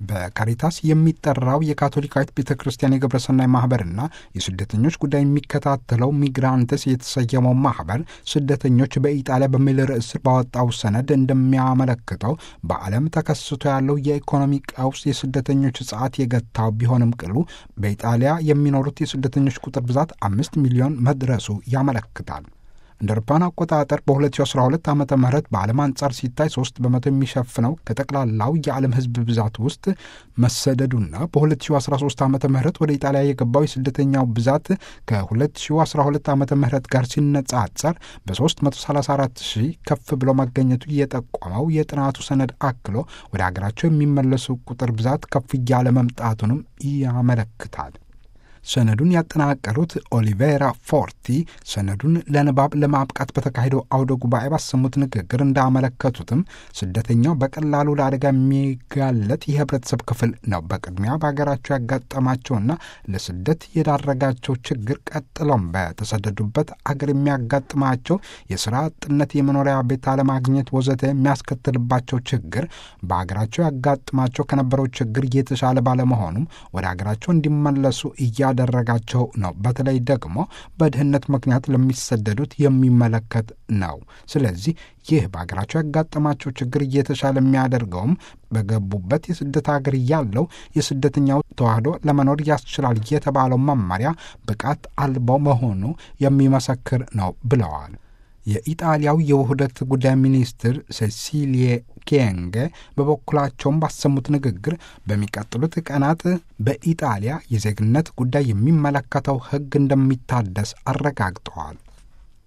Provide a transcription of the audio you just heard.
በካሪታስ የሚጠራው የካቶሊካዊት ቤተ ክርስቲያን የግብረሰናይ ማህበርና የስደተኞች ጉዳይ የሚከታተለው ሚግራንትስ የተሰየመው ማህበር ስደተኞች በኢጣሊያ በሚል ርዕስ ስር ባወጣው ሰነድ እንደሚያመለክተው በዓለም ተከስቶ ያለው የኢኮኖሚ ቀውስ የስደተኞች ሰዓት የገታው ቢሆንም ቅሉ በኢጣሊያ የሚኖሩት የስደተኞች ቁጥር ብዛት አምስት ሚሊዮን መድረሱ ያመለክታል። እንደ አውሮፓውያን አቆጣጠር በ2012 ዓ ም በዓለም አንጻር ሲታይ 3 በመቶ የሚሸፍነው ከጠቅላላው የዓለም ሕዝብ ብዛት ውስጥ መሰደዱና በ2013 ዓ ም ወደ ኢጣሊያ የገባው የስደተኛው ብዛት ከ2012 ዓ ም ጋር ሲነጻጸር በ334 ሺህ ከፍ ብሎ መገኘቱ የጠቆመው የጥናቱ ሰነድ አክሎ ወደ ሀገራቸው የሚመለሱ ቁጥር ብዛት ከፍ እያለ መምጣቱንም ያመለክታል። ሰነዱን ያጠናቀሩት ኦሊቬራ ፎርቲ ሰነዱን ለንባብ ለማብቃት በተካሄደው አውደ ጉባኤ ባሰሙት ንግግር እንዳመለከቱትም ስደተኛው በቀላሉ ለአደጋ የሚጋለጥ የህብረተሰብ ክፍል ነው። በቅድሚያ በሀገራቸው ያጋጠማቸውና ለስደት የዳረጋቸው ችግር፣ ቀጥሎም በተሰደዱበት አገር የሚያጋጥማቸው የስራ አጥነት፣ የመኖሪያ ቤት አለማግኘት ወዘተ የሚያስከትልባቸው ችግር በሀገራቸው ያጋጥማቸው ከነበረው ችግር የተሻለ ባለመሆኑም ወደ ሀገራቸው እንዲመለሱ እያ ያደረጋቸው ነው። በተለይ ደግሞ በድህነት ምክንያት ለሚሰደዱት የሚመለከት ነው። ስለዚህ ይህ በሀገራቸው ያጋጠማቸው ችግር እየተሻለ የሚያደርገውም በገቡበት የስደት ሀገር ያለው የስደተኛው ተዋህዶ ለመኖር ያስችላል የተባለው መመሪያ ብቃት አልባው መሆኑ የሚመሰክር ነው ብለዋል። የኢጣሊያው የውህደት ጉዳይ ሚኒስትር ሴሲሊየ ኬንገ በበኩላቸውም ባሰሙት ንግግር በሚቀጥሉት ቀናት በኢጣሊያ የዜግነት ጉዳይ የሚመለከተው ሕግ እንደሚታደስ አረጋግጠዋል።